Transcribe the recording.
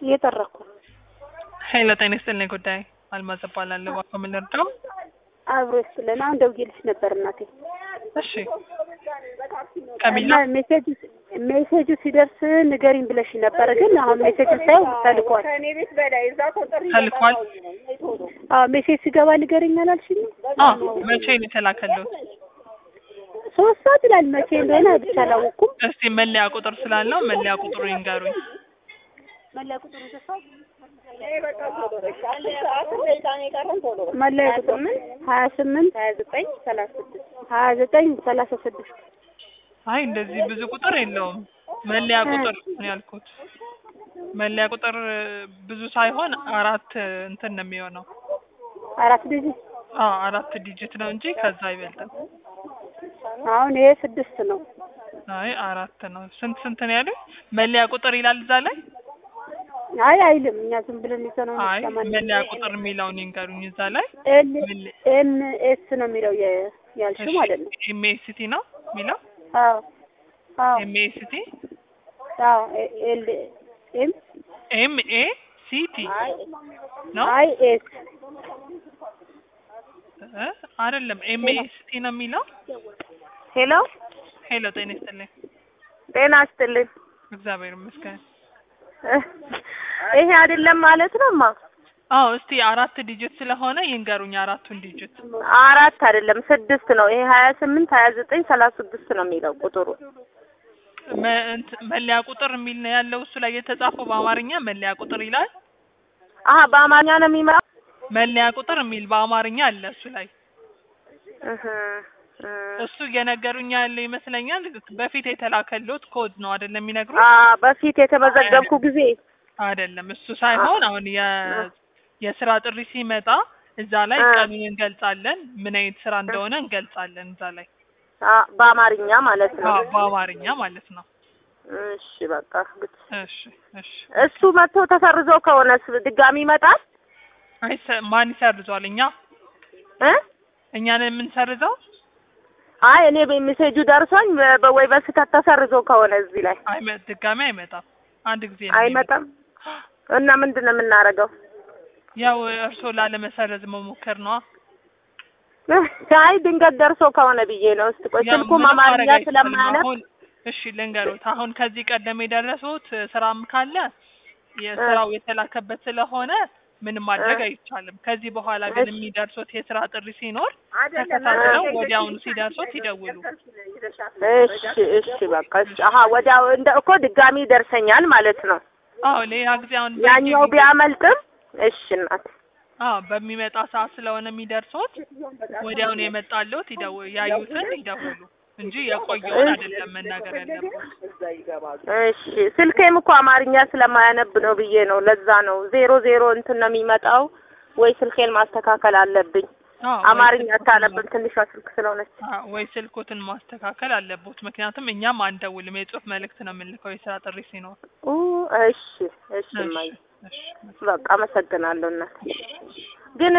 እየጠረኩ ነው። ሄሎ ጤና ይስጥልኝ። ጉዳይ አልማዝ እባላለሁ። እባክዎ ምን ልርዳው? አብሮ ይስጥልን። አሁን ደውዬልሽ ነበር እናቴ እሺ ከሚላ እና ሜሴጁ ሜሴጁ ሲደርስ ንገሪኝ ብለሽ ነበር፣ ግን አሁን ሜሴጁ ሳይው ተልኳል። ተልኳል። አዎ ሜሴጅ ሲገባ ንገሪኝ አላልሽኝ? አዎ መቼ ነው የተላከልዎት? ሶስት ሰዓት ይላል። መቼ እንደሆነ ብቻ አላወኩም። እስቲ መለያ ቁጥር ስላለው መለያ ቁጥሩ ይንገሩኝ። መለያ ቁጥሩ መለያ ቁጥር ሀያ ስምንት ሀያ ዘጠኝ ሰላሳ ስድስት ሀያ ዘጠኝ ሰላሳ ስድስት አይ እንደዚህ ብዙ ቁጥር የለውም። መለያ ቁጥር ነው ያልኩት። መለያ ቁጥር ብዙ ሳይሆን አራት እንትን ነው የሚሆነው። አራት ዲጂ አዎ አራት ዲጂት ነው እንጂ ከዛ አይበልጥም። አሁን ይሄ ስድስት ነው። አይ አራት ነው። ስንት ስንት ነው ያሉኝ? መለያ ቁጥር ይላል እዛ ላይ? አይ አይልም። እኛ ዝም ብለን ይዘነው ነው አይ ሰማን። መለያ ቁጥር የሚለውን ይንገሩኝ እዛ ላይ። ኤል መለ- ኤም ኤስ ነው የሚለው የ- ያልሽው ማለት ነው። ኤምኤስቲ ነው የሚለው አዎ አዎ ኤምኤስቲ አዎ ኤ- ኤል ኤም ኤምኤ ሲቲ ነው አይ ኤስ እ? አይደለም ኤምኤስቲ ነው የሚለው። ሄሎ ሄሎ ጤና ይስጥልኝ። ጤና ይስጥልኝ። እግዚአብሔር ይመስገን። ይሄ አይደለም ማለት ነው ማ አዎ እስቲ አራት ዲጂት ስለሆነ ይንገሩኝ አራቱን ዲጂት። አራት አይደለም ስድስት ነው። ይሄ ሀያ ስምንት ሀያ ዘጠኝ ሰላሳ ስድስት ነው የሚለው ቁጥሩ። መ- እንት- መለያ ቁጥር የሚል ነው ያለው እሱ ላይ የተጻፈው በአማርኛ መለያ ቁጥር ይላል። አሀ በአማርኛ ነው የሚመጣው። መለያ ቁጥር የሚል በአማርኛ አለ እሱ ላይ። እህ እ እሱ እየነገሩኝ ያለ ይመስለኛል። በፊት የተላከልዎት ኮድ ነው አይደለም የሚነግሩት? አ በፊት የተመዘገብኩ ጊዜ አይደለም እሱ ሳይሆን አሁን የ የስራ ጥሪ ሲመጣ እዛ ላይ አ። ቀኑን እንገልጻለን፣ ምን አይነት ስራ እንደሆነ እንገልጻለን እዛ ላይ አ በአማርኛ ማለት ነው። አዎ፣ በአማርኛ ማለት ነው። እሺ በቃ ግድ እሺ እሺ። እሱ መጥቶ ተሰርዞ ከሆነስ ድጋሚ ይመጣል አይ ሰ- ማን ይሰርዟል? እኛ እ እኛን የምንሰርዘው አይ እኔ ሜሴጁ ደርሶኝ በ- በ- ወይ በስህተት ተሰርዞ ከሆነ እዚህ ላይ አይመ ድጋሚ አይመጣም። አንድ ጊዜ ነው አይመጣም እና ምንድን ነው የምናደርገው? ያው እርስዎ ላለመሰረዝ መሞከር ነዋ። አይ ድንገት ደርሶ ከሆነ ብዬ ነው። እስቲ ቆይ ያው ስልኩም ምንም አማርኛ ማድረግ አይቻልም። ስለማያነብ አሁን እሺ ልንገሩት። አሁን ከዚህ ቀደም የደረሱት ስራም ካለ የስራው የተላከበት ስለሆነ ምንም ማድረግ አይቻልም። ከዚህ በኋላ ግን እሺ። የሚደርሱት የስራ ጥሪ ሲኖር ተከታትለው ወዲያውኑ ሲደርሱት ይደውሉ። እሺ እሺ በቃ እሺ። አሀ ወዲያው እንደ እኮ ድጋሚ ይደርሰኛል ማለት ነው። አዎ ሌላ ጊዜ አሁን ያኛው በየጊዜው- ቢያመልጥም እሺ እናት አዎ በሚመጣ ሰዓት ስለሆነ የሚደርሱት ወዲያውኑ የመጣልዎት ይደው ያዩትን ይደውሉ እንጂ የቆየውን አይደለም መናገር ያለብዎት። እሺ ስልኬም እኮ አማርኛ ስለማያነብ ነው ብዬ ነው። ለዛ ነው ዜሮ ዜሮ እንትን ነው የሚመጣው ወይ ስልኬን ማስተካከል አለብኝ። አዎ ወይ አማርኛ ስልክዎትን አታነብም ትንሿ ስልክ ስለሆነች። አዎ፣ ወይ ስልኮትን ማስተካከል አለቦት። ምክንያቱም እኛም አንደውልም፣ የጽሁፍ መልእክት ነው የምንልከው የስራ ጥሪ ሲኖር። ኡ እሺ እሺ እሺ እማዬ እሺ በቃ አመሰግናለሁ እናት። ግን